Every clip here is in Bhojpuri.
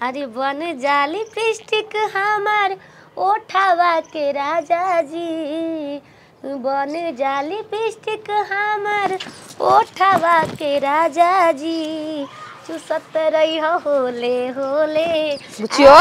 अरे बन जाली लिपस्टिक हमार ओठावा के राजा जी बन जाली लिपस्टिक हमार ओठावा के राजा जी चुसत रही हो होले होले बुझियो?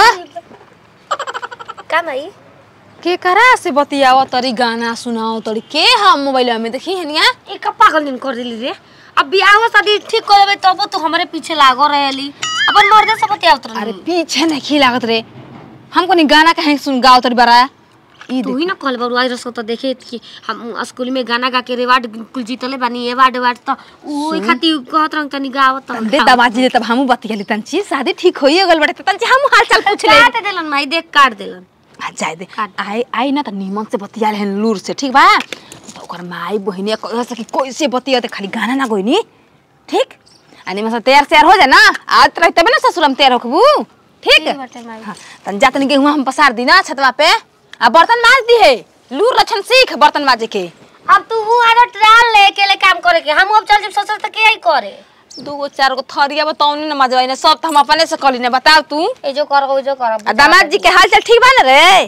का भाई के करा से बतियाव तरी गाना सुनाओ तरी के हम मोबाइल में देखी हनिया एक पागल दिन कर दिली रे अब बियाह शादी ठीक कर लेबे तब तो हमारे पीछे लागो रहेली अपन मर्दे से बतियावत अरे रही पीछे नहीं लागत रे हमको नहीं गाना कहीं सुन गाओ तरी बरा ई तू ही ना कल बरू आई रसो तो देखे कि हम स्कूल में गाना गा के रिवार्ड कुल जीतले बानी अवार्ड अवार्ड तो ओई खातिर कहत रंग तनी गावत देख दे दमाजी दे तब हमू बतियाली तंची शादी ठीक होई गल बड़े तंची हमू हाल चाल पूछ ले काट देलन माई देख काट देलन आ जाए दे काट। आई आई ना त निमन से बतियाले हन लूर से ठीक बा तो ओकर माई बहिनी कह सकी कैसे बतिया ते खाली गाना ना गोइनी ठीक आ निमन से तैयार तैयार हो जा ना आज तरह तबे ना ससुर हम तैयार होखबू ठीक ठीक बाटे माई। हाँ, तन जा तनी गेहुआ हम पसार दी ना छतवा पे आ बर्तन माज दी है लूर लक्षण सीख बर्तन माजे के अब तू हूँ आरो ट्राल ले अकेले काम करे के हम अब चल जब ससुर तक के ही करे दूगो चार गो थरिया बताऊनी ना मजवाई ना सब तो हम अपने से कली ना बताओ तू ए जो कर ओ जो कर आ दामाद जी के हाल चाल ठीक बा ना रे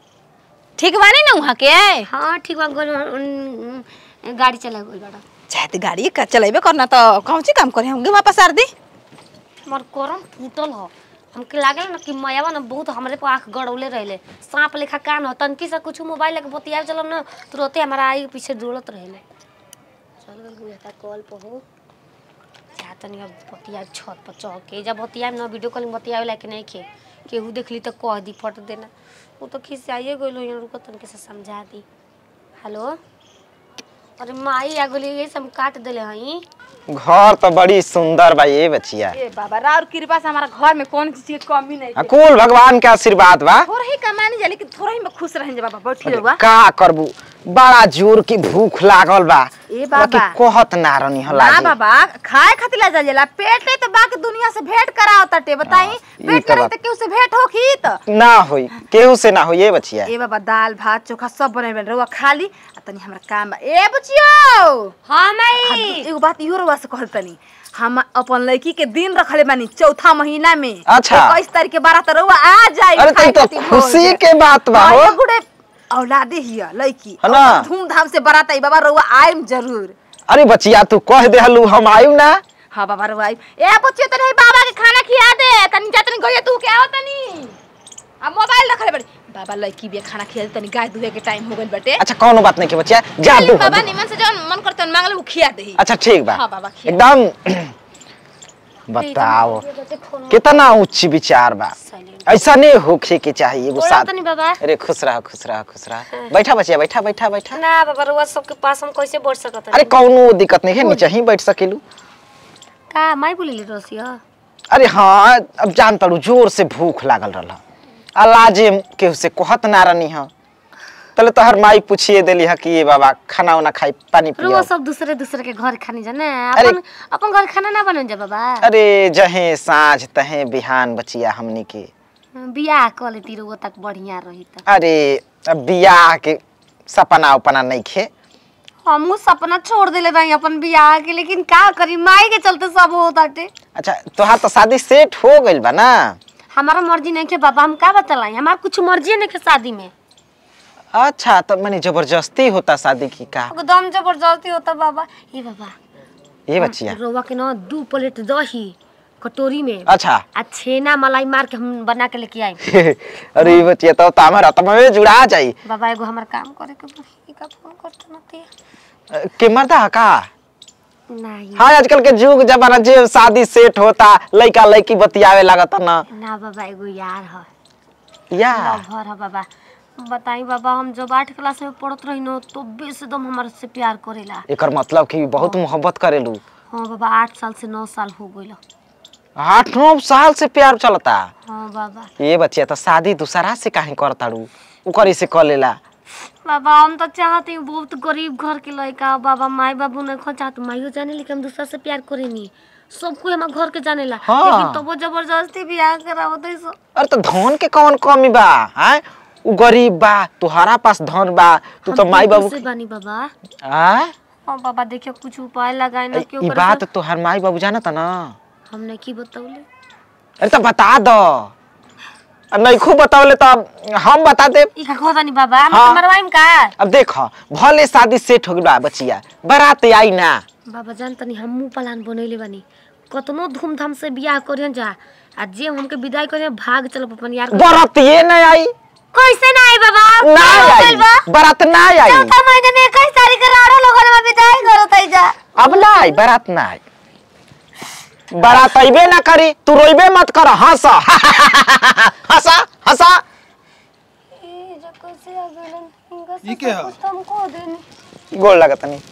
ठीक बानी ना वहाँ के हां ठीक बा गोल उन- गाड़ी चला गोल बड़ा चाहे तो गाड़ी का चलेबे करना तो कौन सी काम करे हम गेहुआ पसार दी हमर करम फूटल हो हमके लागल ना कि मयावा ना बहुत हमरे पे आंख गड़ौले रहले सांप लेखा कान हो तनकी से कुछ मोबाइल लेके बतिया चलम ना तुरंते हमारा आई पीछे दौड़त रहले चल गल गुया का कॉल पे हो जा तनी अब बतिया छत पर चढ़ के जब बतिया ना वीडियो कॉलिंग बतियावे लायक नहीं खे केहू देखली तो कह दी फट देना वो तो खिसियाइए गइल यहाँ रुको तनके से समझा दी हेलो अरे माई आ गली ये सब काट देले हई घर तो बड़ी सुंदर बा ये बचिया ए बाबा राउर कृपा से हमारा घर में कौन चीज की कमी नहीं आ, कुल भगवान के आशीर्वाद बा थोड़ा ही कमानी जा लेकिन थोड़ा ही में खुश रहेंगे बाबा बैठी अरे रहुआ का करबू बड़ा जोर की भूख लागल बा ए बाबा। बाकी कहत ना रहनी ना हला बाबा खाए खातिर ला जाला पेट ले तो बाकी दुनिया से भेंट कराओ तटे बताई हाँ, ई पेट तो करे बात। तो केहू से भेंट होखी त ना होई केहू से ना होई ये बचिया ए बाबा दाल भात चोखा सब बने बन रहुआ खाली आ तनी हमरा काम बा ए बुचियो हाँ आ, माई एगो बात इहो रहुआ से कहत तनी हम अपन लड़की के दिन रखले बानी चौथा महीना में अच्छा। इक्कीस तारीख के बारह तो रहुआ आ जाई अरे खाए तई तो खातिर भोज। खुशी के बात बा हाँ, हो एगो रे औलादे हिया लड़की है ना? धूमधाम से बारात आई बाबा रहुआ आइम जरूर अरे बचिया तू कह देहलू हम आयु ना हाँ बाबा रे भाई ए बच्चे तने बाबा के खाना खिया दे तनी जा तनी गइया तू के आओ तनी अब मोबाइल रखले बड़ी बाबा लड़की भी खाना खिया दे तनी गाय दुहे के टाइम हो गइल बटे अच्छा कौनो बात नहीं के बचिया जा चल दू बाबा निमन से जौन मन करतन मांगले वो खिया देही अच्छा ठीक बा हाँ, बाबा, खिया। एकदम बताओ कितना उच्च विचार बा ऐसा नहीं होखे के चाहिए एगो बोला साथ तनी बाबा अरे खुश रह खुश रह खुश रह बैठा बचिया बैठा बैठा बैठा ना बाबा रुआ सबके पास हम कैसे बढ़ सकत अरे कौनो दिक्कत नहीं है नीचे ही बैठ सकेलू का माई बोली रसिया अरे हाँ अब जान तड़ू जोर से भूख लागल रहा अलाजे केहू से कहत ना रहनी है तले तो हर माई पूछिए देली है कि ये बाबा खाना उना खाई पानी रुआ पियो सब दूसरे दूसरे के घर खानी जाने अरे- अपन अपन घर खाना ना बनन जा बाबा अरे जहे साँझ तहे बिहान बचिया हमनी के बियाह क लेती रुआ तक बढ़िया रही त अरे अब बियाह के सपना उपना नहीं खे हमहू सपना छोड़ देले बाई अपन बियाह के लेकिन का करी माई के चलते सब हो ताटे अच्छा तोहार तो शादी सेट हो गइल बा ना हमारा मर्जी नहीं के बाबा हम का बतलाई हमार कुछ मर्जी नहीं के शादी में अच्छा तो मैंने जबरदस्ती होता शादी की का एकदम जबरदस्ती होता बाबा ये बाबा ये बचिया रोवा के ना दू प्लेट दही कटोरी में अच्छा आ छेना मलाई मार के हम बना के लेके आए अरे ये बचिया तो तो हमारा तो में जुड़ा जाई बाबा एगो हमार काम करे के बा ई का फोन करत नती के मर्दा है का नहीं हाँ आजकल के जुग जमाना जे शादी सेट होता लड़का लड़की बतियावे लागता ना ना बाबा एगो यार है या लवर है बाबा बताई बाबा हम जब आठ क्लास में पढ़त रही न तो बेस एकदम हमारे से प्यार करेला एकर मतलब कि बहुत मोहब्बत करेलू हाँ बाबा आठ साल से नौ साल हो गइल आठ नौ साल से प्यार चलता हाँ बाबा ये बच्चिया तो शादी दूसरा से काहे करताड़ू ओकर से कर लेला बाबा हम तो चाहते हैं बहुत गरीब घर के लड़का बाबा माई बाबू ने खो चाहत माइयो जाने लेकिन हम दूसरा से प्यार करेनी सब कोई हमारे घर के जाने ला हाँ। लेकिन तो वो जबरदस्ती बियाह करावत है सब अरे तो धन के कौन कमी बा हैं उ गरीब बा तुहरा पास धन बा तू तो हम माई बिल्कुल बाबू से बानी बाबा आ हाँ बाबा देखियो कुछ उपाय लगाए ना ई क्यों बात तुहर माई बाबू जानता ना हमने की बतौले अरे तो बता दो नहीं खूब बतावले तो हम बता दे ई का कहता नहीं बाबा हम हाँ। मरवाइम का अब देखो भले शादी सेट हो गई बा बचिया बारात आई ना बाबा जान तनी हमू प्लान बनैले बानी कतनो धूमधाम से बियाह करियन जा आ जे हमके विदाई करियन भाग चलो अपन यार के। बारात ये नहीं आई कैसे ना आई बाबा ना का हो आई गइल बा? बारात ना आई चौथा महीने में इक्कीस तारीख के राड़ो लोगन में विदाई करत आई जा अब ना आई बारात ना आई बारात अबे ना करी तू रोइबे मत कर हंस हंसा हंसा ए जो कैसे आ गइलन इनका ई के ह? कुछ तो हमको देनी गोल लगत नहीं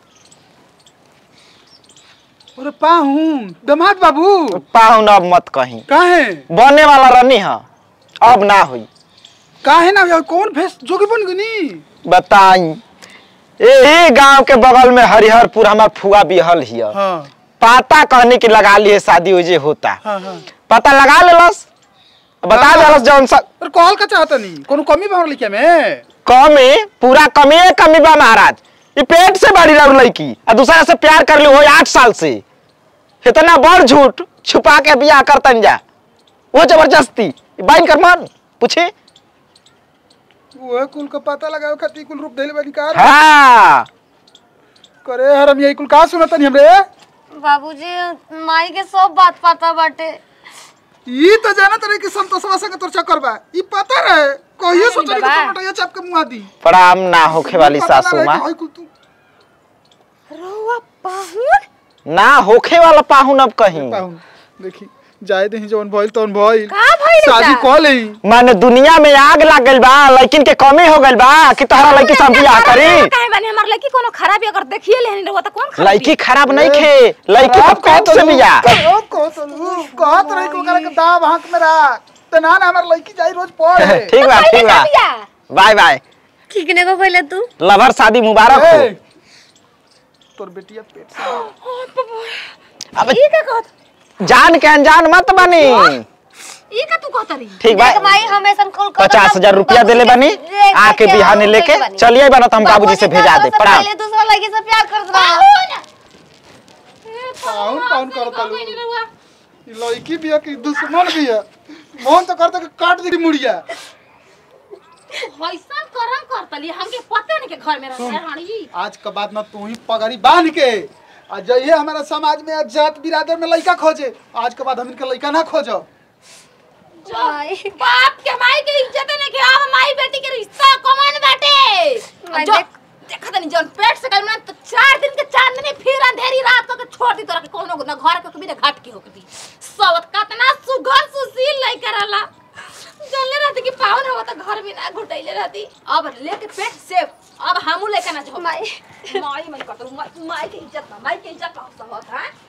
अरे पाहून दमाद बाबू पाहुन अब मत कहीं काहे बने वाला रनी है अब ना हुई काहे ना यार कौन भेस जोगी बन गनी बताई यही गांव के बगल में हरिहरपुर हमार फुआ बिहल हिय हाँ पता कहने की लगा लिए शादी उजे होता हाँ हाँ पता लगा लेलस बता हाँ। देलस जौन सा अरे कहल का चाहता नहीं कोनो कमी बा लिखे में कमी पूरा कमी कमी बा महाराज ये पेट से बड़ी रह लड़की और दूसरा से प्यार कर ली हो आठ साल से इतना बड़ झूठ छुपा के बियाह करतन जा वो जबरदस्ती बाइन कर मन पूछे वो कुल का पता लगावे खातिर कुल रूप देले बानी का हाँ करे हरम यही कुल का सुनत नहीं हमरे बाबूजी माई के सब बात पता बाटे ई तो जानत रहे कि संतोषवा संग तोर चक्कर बा ई पता रहे कहियो नहीं सोचली कि बाबा। टमाटर चाप के मुआ दी प्रणाम ना होखे वाली पता ना सासू रहे माँ कि हई कुल तू रहुआ पाहुन ना होखे वाला पाहुन अब कहीं पाहुन देखी जाए दही जवन भइल तवन भइल का भइल शादी बा? कह लेई माने दुनिया में आग लग गइल बा लेकिन के कमी हो गइल बा कि तहरा लड़की सब बियाह करी काहे बानी हमर लड़की कोनो खराबी अगर देखिए लेहन रहो त कौन खराबी लड़की खराब नहीं खे लड़की तो पेट से बियाह अब कहो तो कहत रही को करे के दाब हाथ में रख त ना ना हमर लड़की जाई रोज पढ़े ठीक बा ठीक बा बाय बाय ठीक ने को पहले तू लवर शादी मुबारक हो ए, तोर बेटिया पेट से अब ई का कहत जान के अनजान मत बनी ई का तू कहत रही ठीक बा देख माई हमेशा कुल पचास हजार रुपया देले बनी आके बिहाने लेके चलिए बना तो हम बाबूजी से भेजा दे प्रणाम पहले दूसरा लड़की से प्यार करत रहा पाहुन पाहुन करता लो ई लड़की बिया की दुश्मन बिया मोहन तो करता कि काट दी मुड़िया वैसन करम करतली हमके पते नहीं के घर में रहते रानी जी आज के बाद ना तू ही पगड़ी बांध के आ जइए हमारा समाज में आज जात बिरादर में लड़का खोजे आज के बाद हम इनके लड़का ना खोजो माई बाप के माई के इज्जत नहीं के अब माई बेटी के रिश्ता कौन बाटे माई जो देख- देखा तनी जौन पेट से कल तो चार दिन के चांदनी फिर अंधेरी रात को के छोड़ दी तोरा के कोनो ना घर के कभी ना घाट के होकती सवत कतना सुघर सुशील नहीं करला जल्ले रहती कि पावन हो तो घर भी ना घुटैले रहती अब लेके पेट से अब हमू लेके ना जो माई माई मन कतरू माई के इज्जत ना माई के इज्जत ना सब हां